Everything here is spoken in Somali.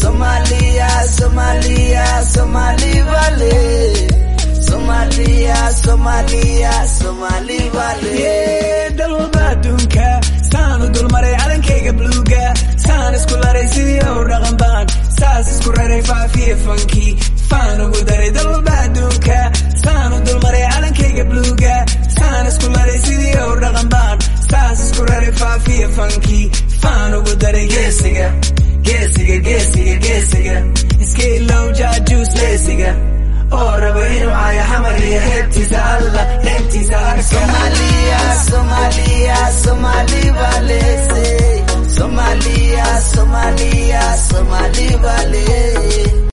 Somalia, Somalia, Somali Valley. Somalia, Somalia, Somali Valley. dalwalba adduunka saan u dulmaray calankayga bluuga saan isku laray sidii u dhaqan baan saas isku raray faafiya fanki faan ugu daray dalwalba adduunka saan u dulmaray calankayga bluuga saan isku laray sidii u dhaqan baan saas isku raray faafiya fanki faan ugu daray geesiga geesiga geesiga geesiga iska ilow jaajuus leesiga oo raba inuu caayo xamar iyo heebtiisa alla heebtiisa arka Somalia, Somalia, Somali Valley. say. Somalia, Somalia, Somali Valley.